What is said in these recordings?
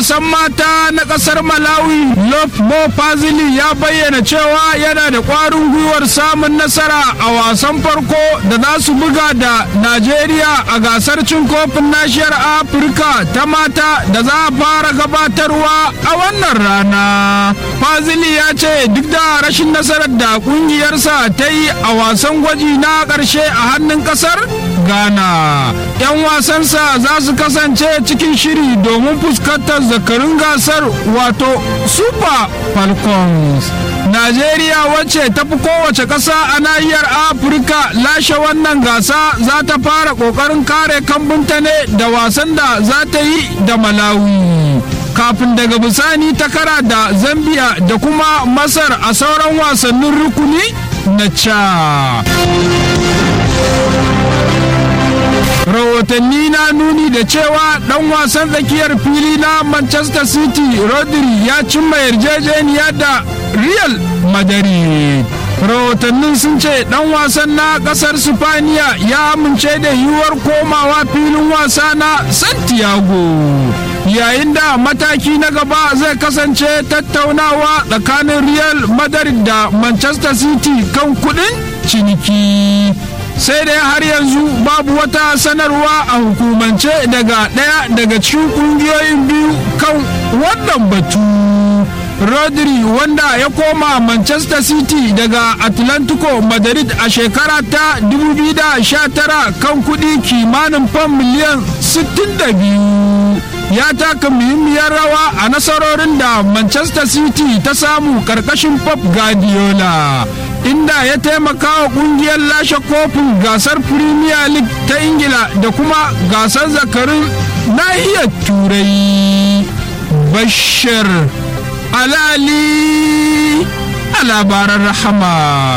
wasan mata na kasar malawi love mo fazili ya bayyana cewa yana da kwarin gwiwar samun nasara a wasan farko da za su buga da najeriya a gasar cin kofin nashiyar afirka ta mata da za a fara gabatarwa a wannan rana fazili ya ce duk da rashin nasarar da kungiyarsa ta yi a wasan gwaji na ƙarshe a hannun ƙasar ghana 'yan wasansa za su kasance cikin shiri domin fuskantar zakarun gasar wato super falcons najeriya wacce ta fi kowace ƙasa a nahiyar afirka lashe wannan gasa za ta fara ƙoƙarin kare kambunta ne da wasan da za ta yi da malawi kafin daga bisani ta kara da zambia da kuma masar a sauran wasannin rukuni na ca rahotanni na nuni da cewa dan wasan tsakiyar fili na manchester city rodri ya cimma yarjejeniya da real madrid rahotannin sun ce dan wasan na kasar spaniya ya amince da yiwuwar komawa filin wasa na santiago yayin da mataki na gaba zai kasance tattaunawa tsakanin real madrid da manchester city kan kudin ciniki sai dai har yanzu babu wata sanarwa a hukumance daga ɗaya daga cikin ƙungiyoyin biyu kan wannan batu rodri wanda ya koma manchester city daga atlantico madrid a shekara ta 2019 kan kudi kimanin fam miliyan 62 ya taka muhimmiyar rawa a nasarorin da manchester city ta samu karkashin pep guardiola inda ya taimaka wa kungiyar lashe kofin gasar premier league ta ingila da kuma gasar zakarin nahiyar turai bashir alali a labaran rahama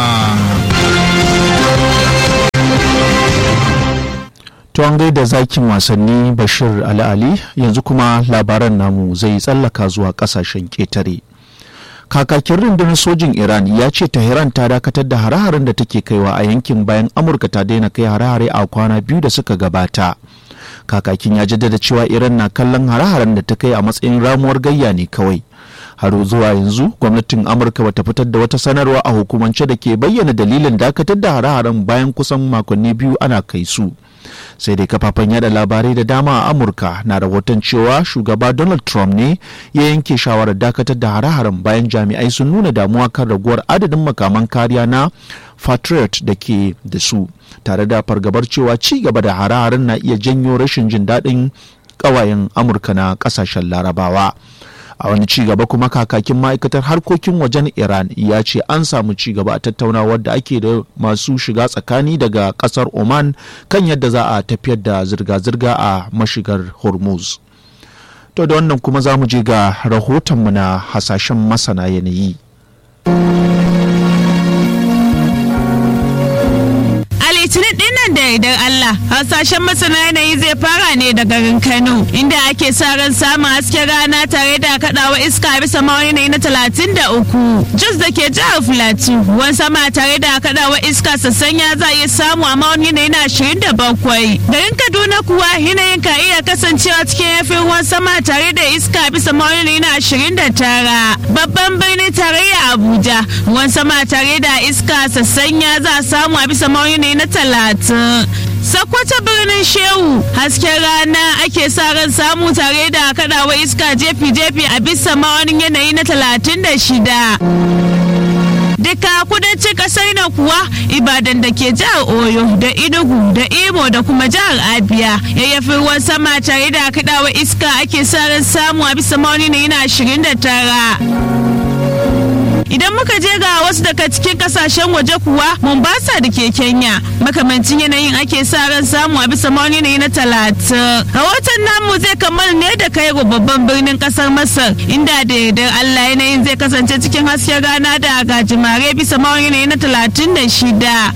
To an gaida zakin wasanni Bashir Ali Ali yanzu kuma labaran namu zai tsallaka zuwa kasashen ƙetare. Kakakin rundunar sojin Iran ya ce Tehran ta dakatar da hare-haren da take kaiwa a yankin bayan Amurka ta daina kai hare-hare a kwana biyu da suka gabata. Kakakin ya jaddada cewa Iran na kallon hare-haren da ta kai a matsayin ramuwar gayya ne kawai. har zuwa yanzu gwamnatin amurka bata fitar da wata sanarwa a hukumance da ke bayyana dalilin dakatar da hare-haren bayan kusan makonni biyu ana kai su sai dai kafafen yada labarai da dama a amurka na rahoton cewa shugaba donald trump ne ya yanke shawarar dakatar da hare-haren bayan jami'ai sun nuna damuwa kan raguwar adadin makaman kariya na patriot da ke da su tare da fargabar cewa ci gaba da hare-haren na iya janyo rashin jin daɗin ƙawayen amurka na ƙasashen larabawa a wani ci gaba kuma kakakin ma'aikatar harkokin wajen iran ya ce an samu ci gaba a tattaunawar da ake da masu shiga tsakani daga kasar oman kan yadda za a tafiyar da zirga-zirga a mashigar hormuz to da wannan kuma za mu je ga rahotonmu na hasashen masana yanayi litinin dinnan da idan Allah hasashen masana yanayi zai fara ne da garin Kano inda ake sa ran samun hasken rana tare da kadawa iska bisa mawani yanayi na talatin da uku Jos da ke jihar Filatu ruwan sama tare da kadawa iska sassanya za iya samu a mawani yanayi na ashirin da bakwai garin Kaduna kuwa yanayin ka iya kasancewa cikin yafin ruwan sama tare da iska bisa mawani yanayi na ashirin da tara babban birnin tarayya Abuja ruwan sama tare da iska sassanya za a samu a bisa mawani yanayi na talatin Sakwata birnin Shehu hasken rana ake sa ran samu tare da kadawa iska jefi-jefi a bisa ma'aunin yanayi na talatin da shida. Duka kudancin kasar nan kuwa Ibadan da ke jihar Oyo da Enugu da Imo da kuma jihar Abia yayyafi ruwan sama tare da kadawa iska ake sa ran samu a bisa ma'aunin yanayi na ashirin da tara. idan muka je ga wasu daga cikin kasashen waje kuwa mombasa da ke kenya makamancin yanayin ake sa ran samu a bisa mawani yanayi na talatin rahoton namu zai kammala ne da kai babban birnin kasar masar inda da yardar allah yanayin zai kasance cikin hasken rana da gajimare bisa mawani yanayi na talatin da shida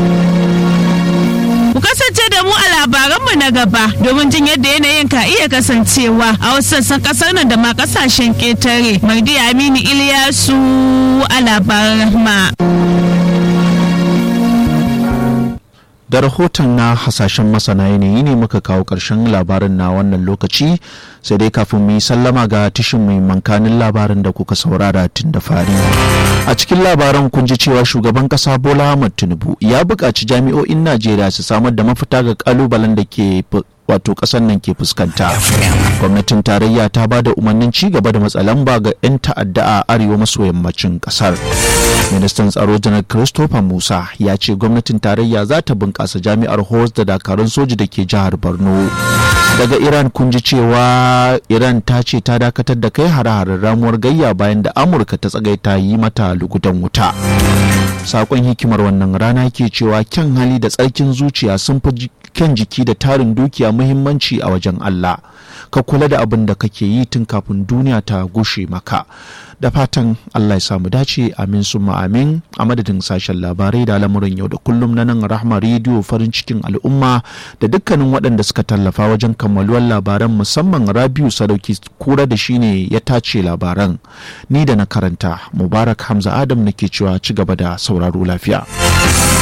Ku kasance da mu a labaranmu na gaba domin jin yadda yanayin ka iya kasancewa a wasu sassan kasar nan da ma kasashen ƙetare. Mardi Aminu Iliyasu a labaran rahma. da rahoton na hasashen masana yanayi ne muka kawo ƙarshen labarin na wannan lokaci sai dai kafin mu yi sallama ga tishin mai mankanin labarin da kuka saurara tun da fari a cikin labaran kun ji cewa shugaban ƙasa bola ahmad tinubu ya buƙaci jami'o'in najeriya su samar da mafita ga ƙalubalen da ke wato ƙasar nan ke fuskanta gwamnatin tarayya ta ba da umarnin ci gaba da matsalamba ga 'yan ta'adda a arewa maso yammacin ƙasar ministan tsaro janar christopher musa ya ce gwamnatin tarayya za ta bunƙasa jami'ar horse da dakarun soji da ke jihar borno daga iran kun ji cewa iran ta ce ta dakatar da kai hare-haren ramuwar gayya bayan da amurka ta tsagaita yi mata lugudan wuta sakon hikimar wannan rana ke cewa kyan hali da tsarkin zuciya sun fi kyan jiki da tarin dukiya muhimmanci a wajen Allah ka kula da abin da kake yi tun kafin duniya ta gushe maka da fatan Allah ya samu dace amin summa amin a madadin sashen labarai da lamurin yau da kullum na nan rahma rediyo farin cikin al'umma da dukkanin waɗanda suka tallafa wajen kammaluwar labaran musamman rabiu sadauki kura da shine ya tace labaran ni da na karanta mubarak hamza adam nake cewa ci gaba da sauraro lafiya